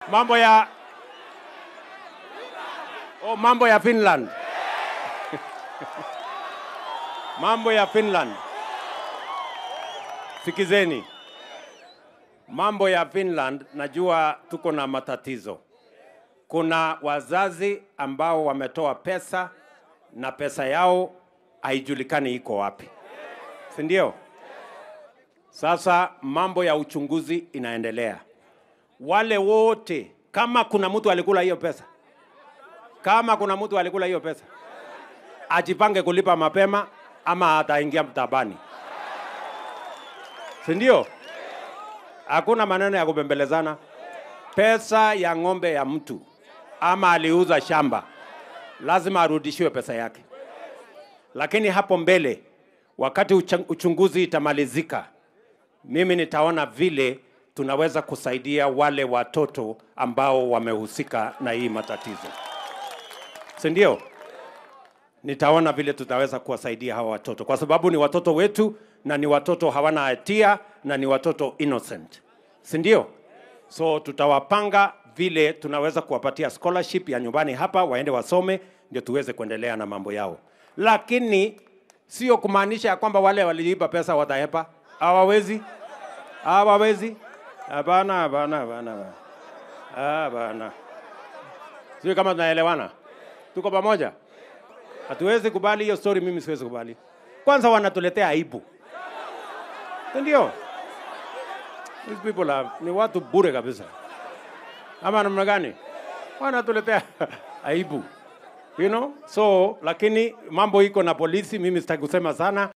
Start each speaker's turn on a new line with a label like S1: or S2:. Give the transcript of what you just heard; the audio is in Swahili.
S1: mambo ya oh, mambo ya Finland mambo ya Finland. Sikizeni, mambo ya Finland, najua tuko na matatizo. Kuna wazazi ambao wametoa pesa na pesa yao haijulikani iko wapi, si ndio? Sasa mambo ya uchunguzi inaendelea. Wale wote, kama kuna mtu alikula hiyo pesa, kama kuna mtu alikula hiyo pesa, ajipange kulipa mapema ama ataingia mtabani, si ndio? Hakuna maneno ya kubembelezana. Pesa ya ng'ombe ya mtu ama aliuza shamba, lazima arudishiwe pesa yake. Lakini hapo mbele, wakati ucha- uchunguzi itamalizika, mimi nitaona vile tunaweza kusaidia wale watoto ambao wamehusika na hii matatizo, si ndio? Nitaona vile tutaweza kuwasaidia hawa watoto, kwa sababu ni watoto wetu na ni watoto hawana hatia na ni watoto innocent, si ndio? So tutawapanga vile tunaweza kuwapatia scholarship ya nyumbani hapa, waende wasome, ndio tuweze kuendelea na mambo yao, lakini sio kumaanisha ya kwamba wale waliiba pesa watahepa. Hawawezi, hawawezi. Hapana, hapana, hapana, hapana. hapana. Sio kama tunaelewana, tuko pamoja. Hatuwezi kubali hiyo story, mimi siwezi kubali. Kwanza wanatuletea aibu, Si ndio? These people are, ni watu bure kabisa, ama namna gani? Wanatuletea aibu you know? So lakini mambo iko na polisi, mimi sitaki kusema sana,